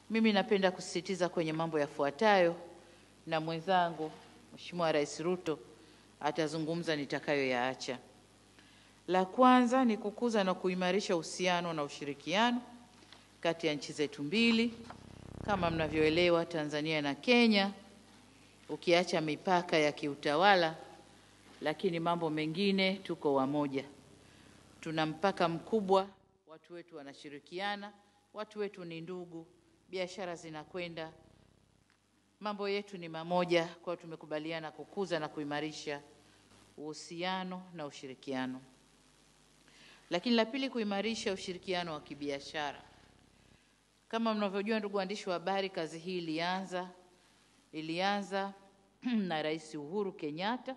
Mimi napenda kusisitiza kwenye mambo yafuatayo, na mwenzangu Mheshimiwa Rais Ruto atazungumza nitakayoyaacha. La kwanza ni kukuza na kuimarisha uhusiano na ushirikiano kati ya nchi zetu mbili. Kama mnavyoelewa, Tanzania na Kenya, ukiacha mipaka ya kiutawala, lakini mambo mengine tuko wamoja. Tuna mpaka mkubwa, watu wetu wanashirikiana, watu wetu ni ndugu, biashara zinakwenda, mambo yetu ni mamoja. Kwa hiyo tumekubaliana kukuza na kuimarisha uhusiano na ushirikiano. Lakini la pili, kuimarisha ushirikiano wa kibiashara. Kama mnavyojua, ndugu waandishi wa habari, kazi hii ilianza ilianza na Rais Uhuru Kenyatta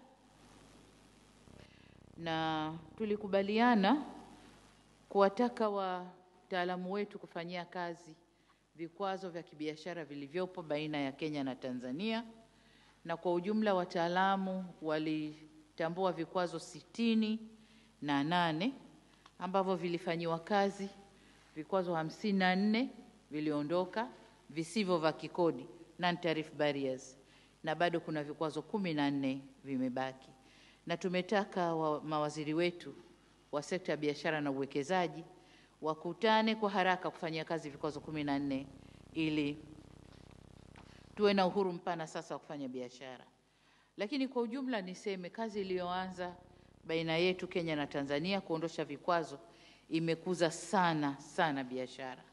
na tulikubaliana kuwataka wataalamu wetu kufanyia kazi vikwazo vya kibiashara vilivyopo baina ya Kenya na Tanzania, na kwa ujumla wataalamu walitambua vikwazo sitini na nane ambavyo vilifanyiwa kazi. Vikwazo hamsini na nne viliondoka visivyo vya kikodi, non tariff barriers, na bado kuna vikwazo kumi na nne vimebaki, na tumetaka wa, mawaziri wetu wa sekta ya biashara na uwekezaji wakutane kwa haraka kufanyia kazi vikwazo kumi na nne ili tuwe na uhuru mpana sasa wa kufanya biashara. Lakini kwa ujumla niseme kazi iliyoanza baina yetu Kenya na Tanzania kuondosha vikwazo imekuza sana sana biashara.